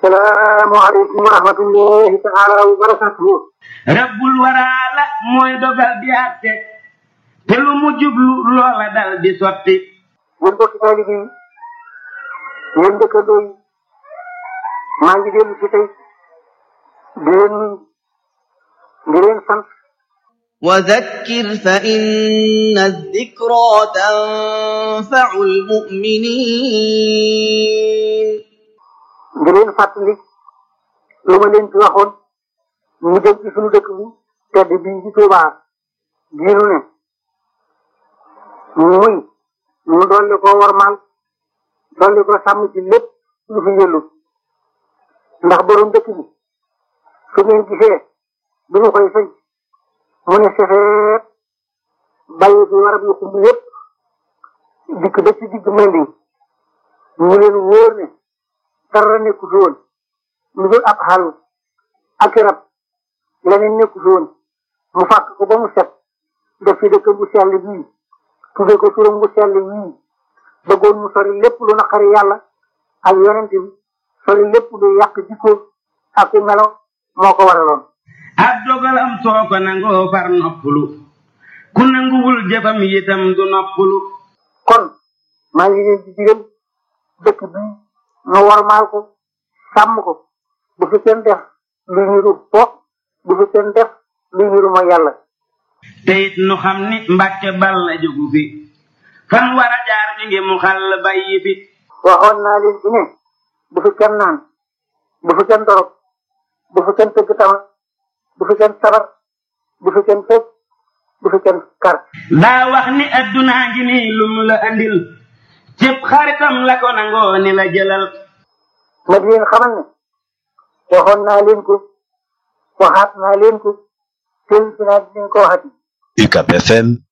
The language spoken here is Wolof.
salaamaaleykum wa rahmatullahi taala wa barakatuhu rabbul waraala mooy dogal di àtte te lu mu jublu loola dal di sotti yéen bokki taalibe yi yéen dëkkandoo yi maa ngi dellu si tey di leen nuyu di leen sant وذكر فإن الذكرى تنفع المؤمنين di leen fàttali lu ma leen ci waxoon ñu jëm ci suñu dëkk bi tedd bii ci Tuubaa bii nu ne muy ñu dolli ko warmaal dolli ko sàmm ci lépp lu fi yëllu ndax borom dëkk bi su ngeen gisee bi ñu koy sëñ mu ne sefeet bàyyi fi warab yu xumb yépp dikk ba ci digg mandi ñu leen wóor ne dara nekku fi woon lu dul ab xalu ak rab leneen nekku fi woon mu fàkk ko ba mu set def ci dëkk bu sell bii tudde ko turam bu sell yii bëggoon mu sori lépp lu naqari yàlla ak yonent bi sori lépp lu yàq jikko ak melo moo ko waraloon ab dogalam soo ko nangoo far noppalu ku nanguwul jëfam yitam du noppalu kon maa ngi leen di digal dëkk bi nu warmaal ko sàmm ko bu fi kenn def lu niru fo bu fi kenn def lu niru ma yàlla te it nu xam ni mbàkke bal la jógu fi fan war a jaar mi ngi mu xàll bàyyi fi waxoon naa leen ci ne bu fi kenn naan bu fi kenn dorog bu fi kenn tëgg tama bu fi kenn sabar bu fi kenn fecc bu fi kenn kar daa wax ni addunaa ngi nii lum la andil cëpp xaritam la ko nangoo ni la jëlal ma di leen xamal ne waxoon naa leen ko waxaat naa leen ko teel si naa di leen ko waxati UCAP FM